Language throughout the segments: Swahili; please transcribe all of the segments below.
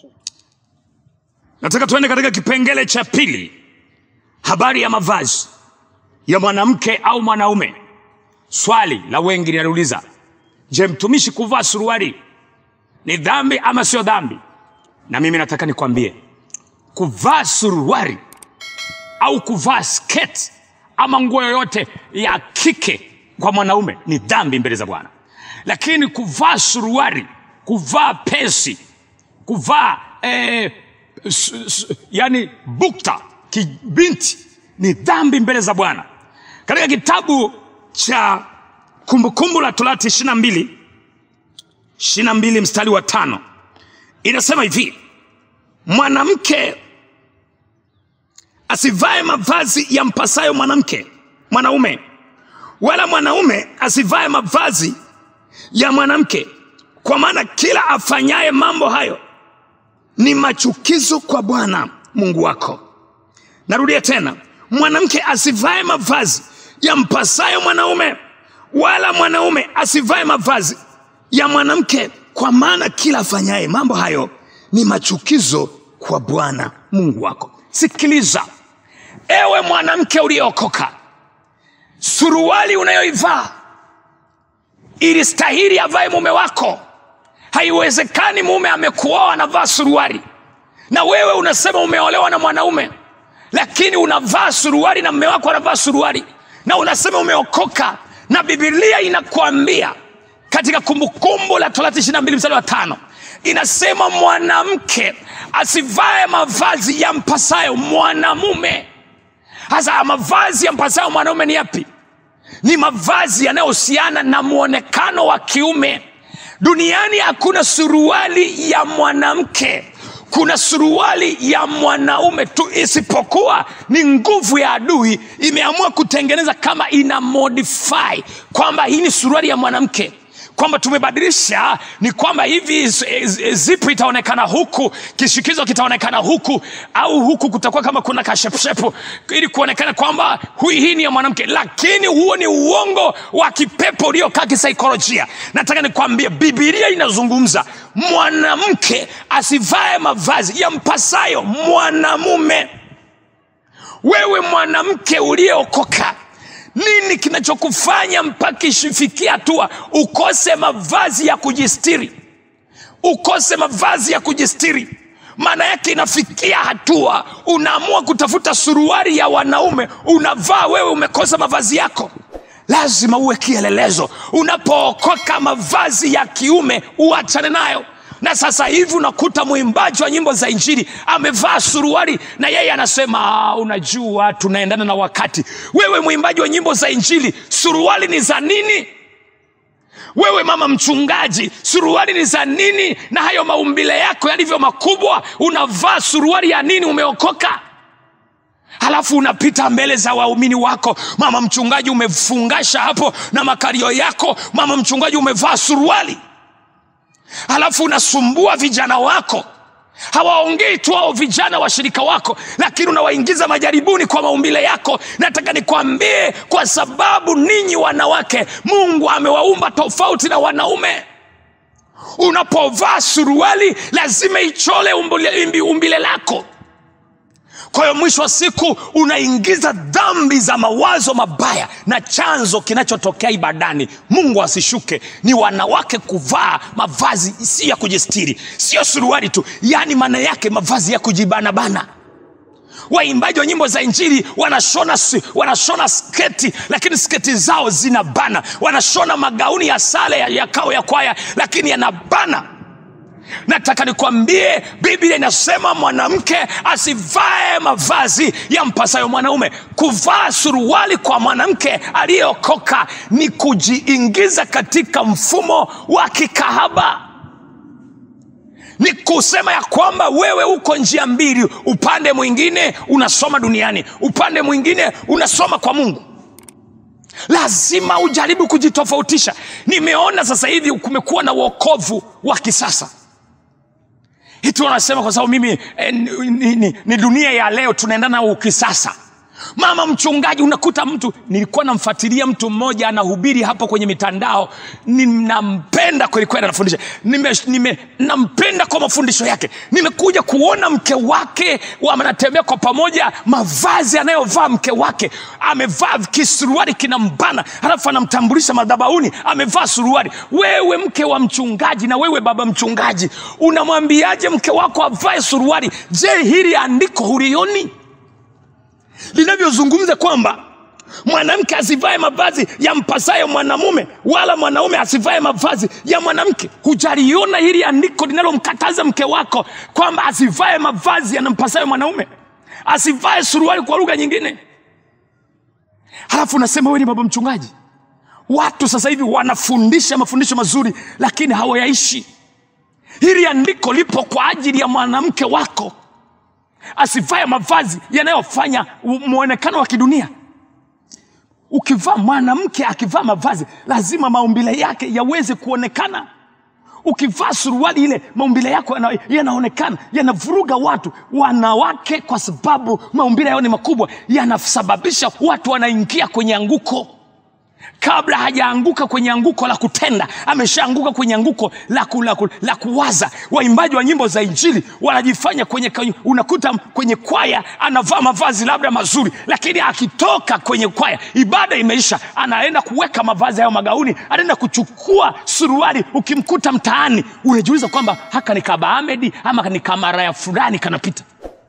nataka tuende katika kipengele cha pili habari ya mavazi ya mwanamke au mwanaume swali la wengi linauliza je mtumishi kuvaa suruali ni dhambi ama sio dhambi na mimi nataka nikwambie kuvaa suruali au kuvaa sketi ama nguo yoyote ya kike kwa mwanaume ni dhambi mbele za bwana lakini kuvaa suruali kuvaa pesi kuvaa eh, s, s, yani bukta kibinti ni dhambi mbele za bwana katika kitabu cha kumbukumbu la torati ishirina mbili ishirina mbili mstari wa tano inasema hivi mwanamke asivae mavazi ya mpasayo mwanamke mwanaume wala mwanaume asivae mavazi ya mwanamke kwa maana kila afanyaye mambo hayo ni machukizo kwa bwana mungu wako narudia tena mwanamke asivae mavazi ya mpasayo mwanaume wala mwanaume asivae mavazi ya mwanamke kwa maana kila afanyaye mambo hayo ni machukizo kwa bwana mungu wako sikiliza ewe mwanamke uliyeokoka suruali unayoivaa ilistahili avae mume wako haiwezekani mume amekuoa anavaa suruali na wewe unasema umeolewa na mwanaume lakini unavaa suruali na mume wako anavaa suruali na unasema umeokoka na bibilia inakwambia katika kumbukumbu la torati ishiri mbili mstari wa tano inasema mwanamke asivae mavazi ya mpasayo mwanamume hasa mavazi ya mpasayo mwanaume ni yapi ni mavazi yanayohusiana na mwonekano wa kiume duniani hakuna suruali ya mwanamke kuna suruali ya mwanaume tu isipokuwa ni nguvu ya adui imeamua kutengeneza kama ina modify kwamba hii ni suruali ya mwanamke kwamba tumebadilisha ni kwamba hivi zipu itaonekana huku kishikizo kitaonekana huku au huku kutakuwa kama kuna kashepshepu ili kuonekana kwamba hii ni ya mwanamke lakini huo ni uongo wa kipepo uliokaa kisaikolojia nataka nikwambie bibilia inazungumza mwanamke asivae mavazi yampasayo mwanamume wewe mwanamke uliyeokoka nini kinachokufanya mpaka ishifikia hatua ukose mavazi ya kujistiri ukose mavazi ya kujistiri maana yake inafikia hatua unaamua kutafuta suruari ya wanaume unavaa wewe umekosa mavazi yako lazima uwe kielelezo unapookoka mavazi ya kiume uachane nayo na sasa hivi unakuta mwimbaji wa nyimbo za injili amevaa suruari na yeye anasema unajua tunaendana na wakati wewe mwimbaji wa nyimbo za injili suruali ni za nini wewe mama mchungaji suruali ni za nini na hayo maumbile yako yalivyo makubwa unavaa suruali ya nini umeokoka halafu unapita mbele za waumini wako mama mchungaji umefungasha hapo na makario yako mama mchungaji umevaa suruali halafu unasumbua vijana wako hawaongei tu hao vijana washirika wako lakini unawaingiza majaribuni kwa maumbile yako nataka nikwambie kwa sababu ninyi wanawake mungu amewaumba tofauti na wanaume unapovaa suruali lazima ichole umbile, umbile lako kwa hiyo mwisho wa siku unaingiza dhambi za mawazo mabaya na chanzo kinachotokea ibadani mungu asishuke ni wanawake kuvaa mavazi si ya kujistiri sio suruali tu yaani maana yake mavazi ya kujibanabana waimbaji wa nyimbo za injili wanashona, wanashona sketi lakini sketi zao zina bana wanashona magauni ya sale ya, ya kao ya kwaya lakini yanabana nataka nikwambie biblia inasema mwanamke asivae mavazi ya mpasayo mwanaume kuvaa suruali kwa mwanamke aliyeokoka ni kujiingiza katika mfumo wa kikahaba ni kusema ya kwamba wewe uko njia mbili upande mwingine unasoma duniani upande mwingine unasoma kwa mungu lazima ujaribu kujitofautisha nimeona sasa hivi kumekuwa na uokovu wa kisasa hitu wanasema kwa sababu mimi eh, ni, ni, ni dunia ya leo tunaendana na ukisasa mama mchungaji unakuta mtu nilikuwa namfuatilia mtu mmoja anahubiri hapo kwenye mitandao ninampenda kwelikweli anafundisha nime, nime, nampenda kwa mafundisho yake nimekuja kuona mke wake wanatembea kwa pamoja mavazi anayovaa mke wake amevaa kisuruari kinambana halafu anamtambulisha madhabauni amevaa suruari wewe mke wa mchungaji na wewe baba mchungaji unamwambiaje mke wako avae suruari je hili andiko hulioni linavyozungumza kwamba mwanamke asivae mavazi yampasayo mwanamume wala mwanaume asivae mavazi ya mwanamke hujaliona hili andiko linalomkataza mke wako kwamba asivae mavazi yanampasayo mwanaume asivae suruali kwa lugha nyingine halafu unasema wewe ni baba mchungaji watu sasa hivi wanafundisha mafundisho mazuri lakini hawayaishi hili andiko lipo kwa ajili ya mwanamke wako asivae mavazi yanayofanya mwonekano wa kidunia ukivaa mwanamke akivaa mavazi lazima maumbile yake yaweze kuonekana ukivaa suruali ile maumbile yako yana- yanaonekana yanavuruga watu wanawake kwa sababu maumbile yao ni makubwa yanasababisha watu wanaingia kwenye anguko kabla hajaanguka kwenye anguko la kutenda ameshaanguka kwenye anguko la, ku, la, ku, la kuwaza waimbaji wa nyimbo za injili wanajifanya kwenye, kwenye unakuta kwenye kwaya anavaa mavazi labda mazuri lakini akitoka kwenye kwaya ibada imeisha anaenda kuweka mavazi hayo magauni anaenda kuchukua suruali ukimkuta mtaani unajiuliza kwamba haka ni kabaamedi ama ni kamaraya fulani kanapita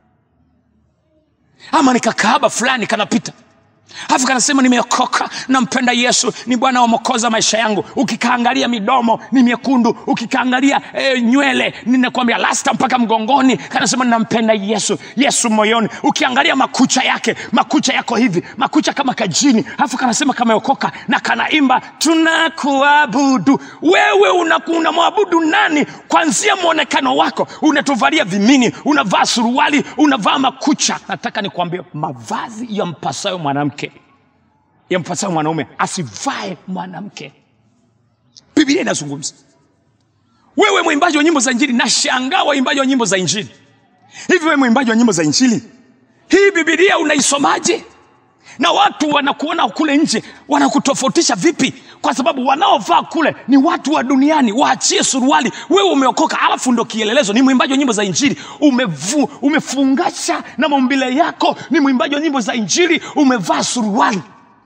ama ni kakaaba fulani kanapita alafu kanasema nimeokoka nampenda yesu ni bwana wa mokoza maisha yangu ukikaangalia midomo ni miekundu ukikaangalia e, nywele ninakwambia lasta mpaka mgongoni kanasema nampenda yesu yesu moyoni ukiangalia makucha yake makucha yako hivi makucha kama kajini alafu kanasema kameokoka na kanaimba tunakuabudu wewe unaku- unamwabudu nani kwanzia mwonekano wako unatuvalia vimini unavaa suruali unavaa makucha nataka nikwambie mavazi yampasayo mwanamke yampasayo mwanaume asivae mwanamke biblia inazungumza wewe mwimbaji wa nyimbo za injili nashangaa waimbaji wa nyimbo za injili hivi wewe mwimbaji wa nyimbo za injili hii bibilia unaisomaje na watu wanakuona kule nje wanakutofautisha vipi kwa sababu wanaovaa kule ni watu wa duniani waachie suruali wewe umeokoka alafu ndo kielelezo ni mwimbaji wa nyimbo za injili umevu, umefungasha na maumbile yako ni mwimbaji wa nyimbo za injili umevaa suruali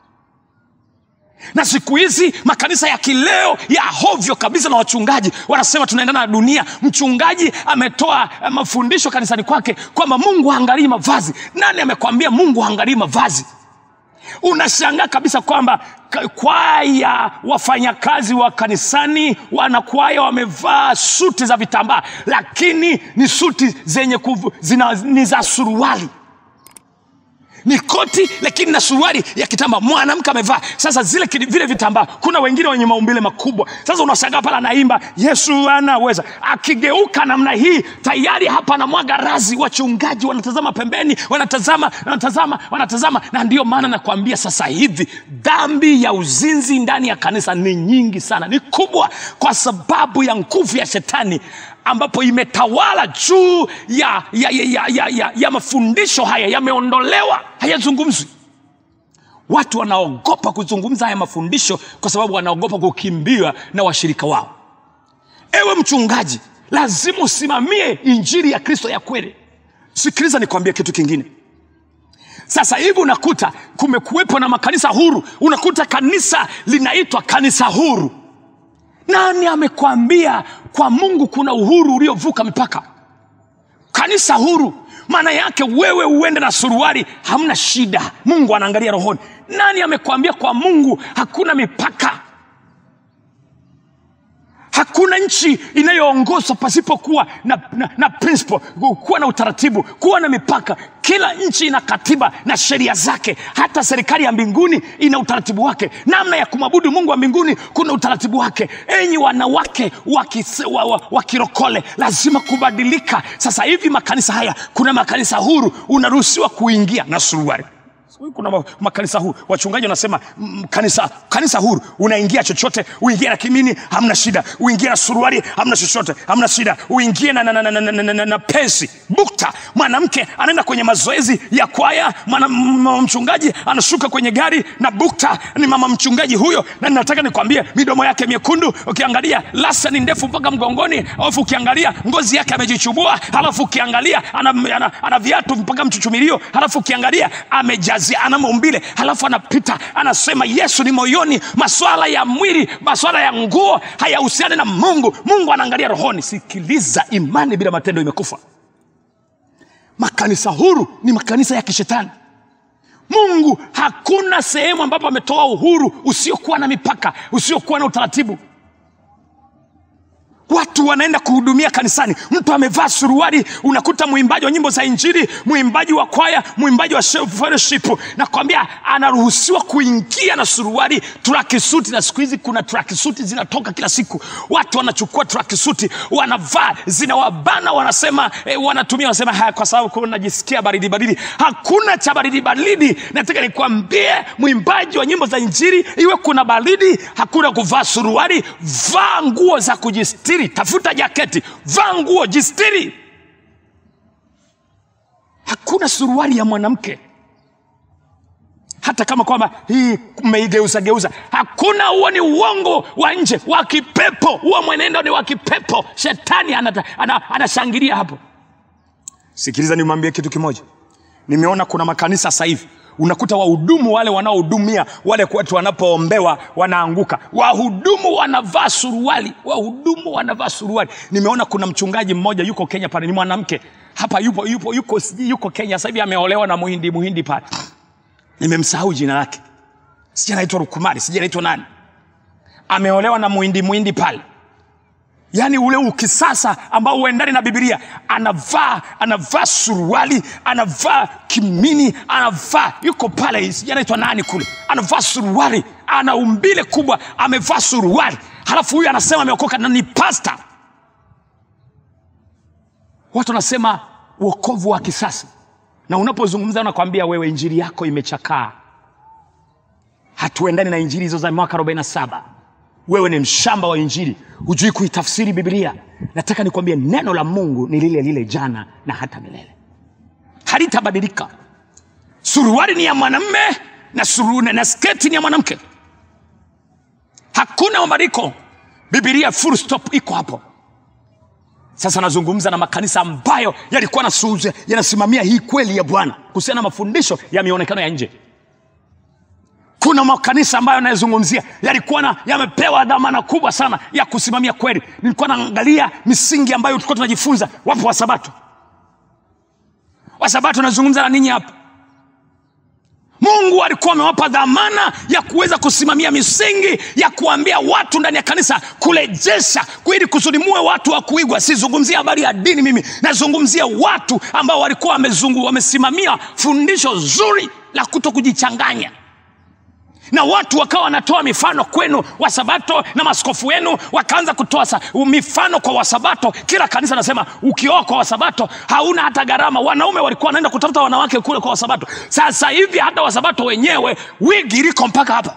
na siku hizi makanisa ya kileo ya hovyo kabisa na wachungaji wanasema tunaendana na dunia mchungaji ametoa eh, mafundisho kanisani kwake kwamba mungu haangalii mavazi nani amekwambia mungu haangalii mavazi unashangaa kabisa kwamba ka- kwaya wafanyakazi wa kanisani wanakwaya wamevaa suti za vitambaa lakini ni suti zenye kuvu, zina, ni za suruali ni koti lakini na suruali ya kitambaa mwanamke amevaa sasa zile kidi- vile vitambaa kuna wengine wenye maumbile makubwa sasa unashangaa pale anaimba yesu anaweza akigeuka namna hii tayari hapa anamwaga razi wachungaji wanatazama pembeni wanatazama wanatazama wanatazama na ndio maana nakwambia sasa hivi dhambi ya uzinzi ndani ya kanisa ni nyingi sana ni kubwa kwa sababu ya nguvu ya shetani ambapo imetawala juu ya, ya, ya, ya, ya, ya, ya mafundisho haya yameondolewa hayazungumzwi watu wanaogopa kuzungumza haya mafundisho kwa sababu wanaogopa kukimbiwa na washirika wao ewe mchungaji lazima usimamie injili ya kristo ya kweli sikiliza nikwambie kitu kingine sasa hivi unakuta kumekuwepo na makanisa huru unakuta kanisa linaitwa kanisa huru nani amekwambia kwa mungu kuna uhuru uliovuka mipaka kanisa huru maana yake wewe uende na suruali hamna shida mungu anaangalia rohoni nani amekwambia kwa mungu hakuna mipaka hakuna nchi inayoongozwa pasipokuwa na, na, na principle kuwa na utaratibu kuwa na mipaka kila nchi ina katiba na sheria zake hata serikali ya mbinguni ina utaratibu wake namna ya kumwabudu mungu wa mbinguni kuna utaratibu wake enyi wanawake wa kise- wa- wa- wa kirokole lazima kubadilika sasa hivi makanisa haya kuna makanisa huru unaruhusiwa kuingia na suruari kuna ma- makanisa huru wachungaji wanasema mm, kanisa kanisa huru unaingia chochote uingie na kimini hamna shida uingie na suruali hamna chochote hamna shida uingie na, na, na, na, na, na, na, na, na pesi bukta mwanamke anaenda kwenye mazoezi ya kwaya mwana, mama mchungaji anashuka kwenye gari na bukta ni mama mchungaji huyo na nataka nikwambie midomo yake miekundu ukiangalia lasa ni ndefu mpaka mgongoni alafu ukiangalia ngozi yake amejichubua halafu ukiangalia ana, ana, ana viatu mpaka mchuchumilio halafu ukiangalia amejazia ana maumbile halafu anapita anasema yesu ni moyoni maswala ya mwili maswala ya nguo hayahusiani na mungu mungu anaangalia rohoni sikiliza imani bila matendo imekufa makanisa huru ni makanisa ya kishetani mungu hakuna sehemu ambapo ametoa uhuru usiokuwa na mipaka usiokuwa na utaratibu watu wanaenda kuhudumia kanisani mtu amevaa suruali unakuta mwimbaji wa nyimbo za injili mwimbaji wa kwaya mwimbaji wa fellowship nakwambia anaruhusiwa kuingia na suruali trakisuti na siku hizi kuna trakisuti zinatoka kila siku watu wanachukua trakisuti wanavaa zinawabana wanasema eh, wanatumia wanasema haya kwa sababu kuna najisikia baridi baridi hakuna cha baridi baridi nataka nikwambie mwimbaji wa nyimbo za injili iwe kuna baridi hakuna kuvaa suruali vaa nguo za kujistiri tafuta jaketi vaa nguo jistiri hakuna suruali ya mwanamke hata kama kwamba hii mmeigeuza geuza hakuna huo ni uongo wa nje wa kipepo huo mwenendo ni wa kipepo shetani anata- ana- anashangilia hapo sikiliza nimwambie kitu kimoja nimeona kuna makanisa sasa hivi unakuta wahudumu wale wanaohudumia wale watu wanapoombewa wanaanguka wahudumu wanavaa suruali wahudumu wanavaa suruali nimeona kuna mchungaji mmoja yuko kenya pale ni mwanamke hapa yupo yupo yuko sijui yuko kenya sasa hivi ameolewa na muhindi muhindi pale nimemsahau jina lake sija naitwa rukumari sija naitwa nani ameolewa na muhindi muhindi pale yaani ule ukisasa ambao uendani na bibilia anavaa anavaa suruali anavaa kimini anavaa yuko pale sijui anaitwa nani kule anavaa suruali ana umbile kubwa amevaa suruali halafu huyu anasema ameokoka na ni pasta watu wanasema uokovu wa kisasa na unapozungumza nakwambia wewe injili yako imechakaa hatuendani na injili hizo za mwaka 47 wewe ni mshamba wa injili hujui kuitafsiri biblia nataka nikwambie neno la mungu ni lile lile jana na hata milele halitabadilika suruali ni ya mwanamme na, suru, na sketi ni ya mwanamke hakuna mabadiliko bibilia full stop iko hapo sasa nazungumza na makanisa ambayo yalikuwa nasuuza- yanasimamia hii kweli ya bwana kuhusiana na mafundisho ya mionekano ya nje kuna makanisa ambayo anayezungumzia yalikuwa na yamepewa dhamana kubwa sana ya kusimamia kweli nilikuwa naangalia misingi ambayo tulikuwa tunajifunza wapo wasabato wasabato nazungumza na ninyi hapa mungu alikuwa amewapa dhamana ya kuweza kusimamia misingi ya kuambia watu ndani ya kanisa kurejesha ili kusudi muwe watu wa kuigwa sizungumzia habari ya dini mimi nazungumzia watu ambao walikuwa wamezungu wamesimamia fundisho zuri la kuto kujichanganya na watu wakawa wanatoa mifano kwenu wasabato na maskofu wenu wakaanza kutoa sa, mifano kwa wasabato kila kanisa nasema ukioa kwa wasabato hauna hata gharama wanaume walikuwa wanaenda kutafuta wanawake kule kwa wasabato sasa hivi hata wasabato wenyewe wigi liko mpaka hapa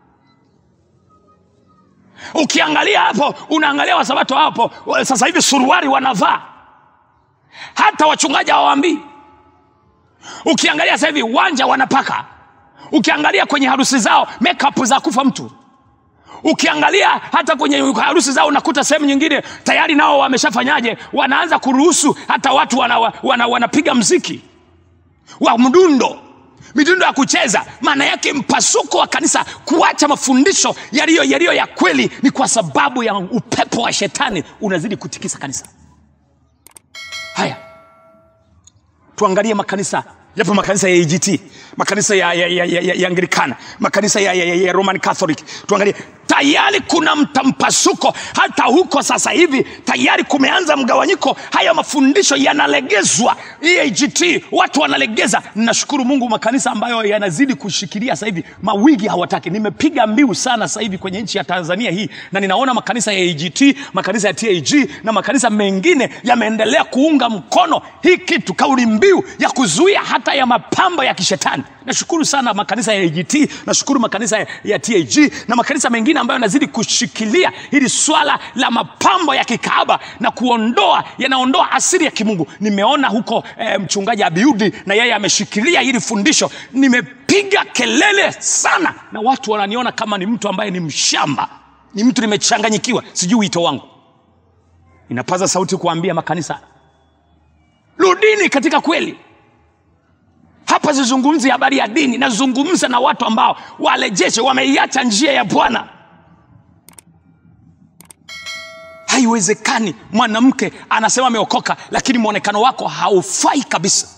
ukiangalia hapo unaangalia wasabato hapo sasa hivi suruari wanavaa hata wachungaji hawaambii ukiangalia sasa hivi uwanja wanapaka ukiangalia kwenye harusi zao makeup za kufa mtu ukiangalia hata kwenye harusi zao unakuta sehemu nyingine tayari nao wameshafanyaje wanaanza kuruhusu hata watu wanapiga wana, wana, wana mziki wa mdundo midundo ya kucheza maana yake mpasuko wa kanisa kuacha mafundisho yaliyo yaliyo ya kweli ni kwa sababu ya upepo wa shetani unazidi kutikisa kanisa haya tuangalie makanisa yapo makanisa ya AGT makanisa ya, ya, ya, ya, ya, ya anglikana makanisa ya, ya, ya, ya roman catholic tuangalie tayari kuna mtampasuko hata huko sasa hivi tayari kumeanza mgawanyiko haya mafundisho yanalegezwa eagt watu wanalegeza nashukuru mungu makanisa ambayo yanazidi kushikilia sasa hivi mawigi hawataki nimepiga mbiu sana sasa hivi kwenye nchi ya tanzania hii na ninaona makanisa ya agt makanisa ya tag na makanisa mengine yameendelea kuunga mkono hii kitu kauli mbiu ya kuzuia hata ya mapambo ya kishetani nashukuru sana makanisa ya agt nashukuru makanisa ya, ya tag na makanisa mengine ambayo yanazidi kushikilia hili swala la mapambo ya kikaaba na kuondoa yanaondoa asiri ya kimungu nimeona huko eh, mchungaji abiudi na yeye ameshikilia hili fundisho nimepiga kelele sana na watu wananiona kama ni mtu ambaye ni mshamba ni mtu nimechanganyikiwa sijui wito wangu inapaza sauti kuambia makanisa rudini katika kweli hapa sizungumzi habari ya dini nazungumza na watu ambao walejeshe wameiacha njia ya bwana haiwezekani mwanamke anasema ameokoka lakini mwonekano wako haufai kabisa